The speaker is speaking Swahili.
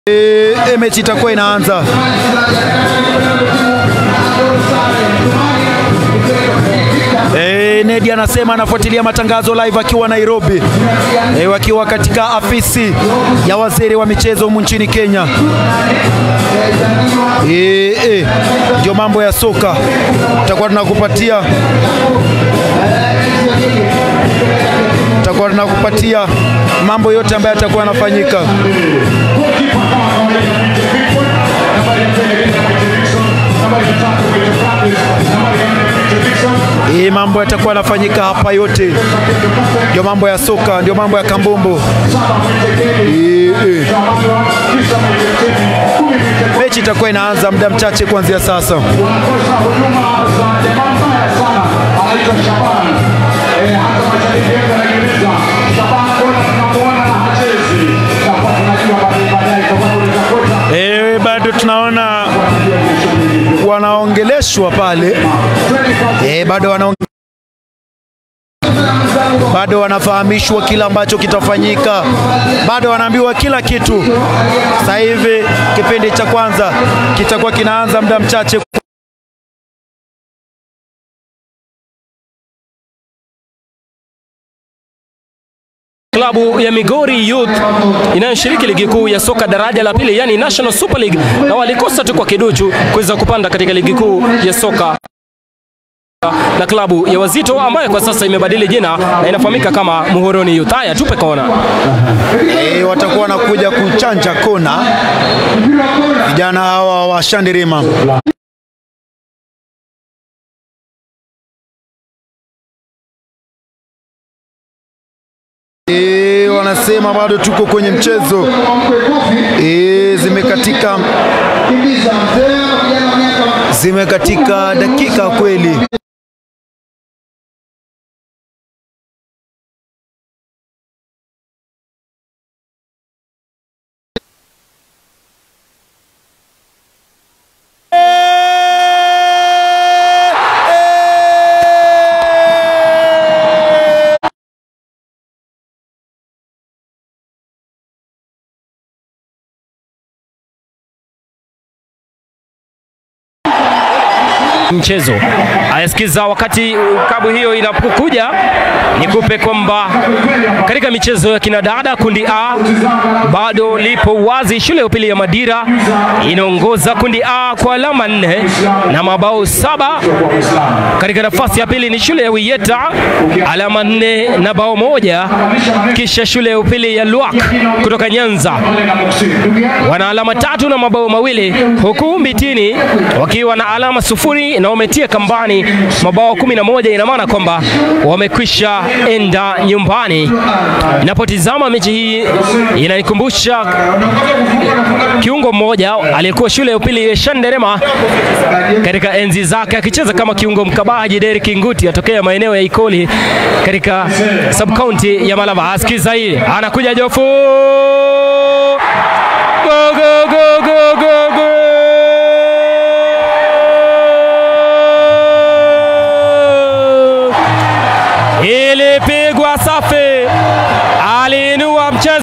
E, e, mechi itakuwa inaanza. E, Nedi anasema anafuatilia matangazo live akiwa Nairobi, e, wakiwa katika afisi ya waziri wa michezo humu nchini Kenya. E, e, ndio mambo ya soka tutakuwa tunakupatia tutakuwa tunakupatia mambo yote ambayo yatakuwa yanafanyika. Hii mambo yatakuwa yanafanyika hapa yote, ndio mambo ya soka, ndio mambo ya kambumbu. Hii, hii. Mechi itakuwa inaanza muda mchache kuanzia sasa. E, bado tunaona wanaongeleshwa pale e, bado wanaong... bado wanafahamishwa kila ambacho kitafanyika, bado wanaambiwa kila kitu. Sasa hivi kipindi cha kwanza kitakuwa kinaanza muda mchache. Klabu ya Migori Youth inayoshiriki ligi kuu ya soka daraja la pili, yani National Super League, na walikosa tu kwa kiduchu kuweza kupanda katika ligi kuu ya soka na klabu ya Wazito ambayo kwa sasa imebadili jina na inafahamika kama Muhoroni Youth. Haya, tupe kona. E, watakuwa wanakuja kuchanja kona vijana hawa wa Shandirima. E, wanasema bado tuko kwenye mchezo e, zimekatika zimekatika dakika kweli. mchezo. Ayasikiza wakati klabu hiyo inapokuja, nikupe kwamba katika michezo ya kinadada kundi A bado lipo wazi. Shule ya upili ya Madira inaongoza kundi A kwa alama nne na mabao saba. Katika nafasi ya pili ni shule ya Wiyeta alama nne na bao moja, kisha shule ya upili ya Luak kutoka Nyanza wana alama tatu na mabao mawili, huku Mbitini wakiwa na alama sufuri na wametia kambani mabao kumi na moja. Ina maana kwamba wamekwisha enda nyumbani. Napotizama mechi hii inanikumbusha kiungo mmoja aliyekuwa shule ya upili ya Shanderema katika enzi zake akicheza kama kiungo mkabaji, Derek Nguti atokea maeneo ya Ikoli katika sub county ya Malava. Asikiza hii, anakuja Jofu go, go, go, go.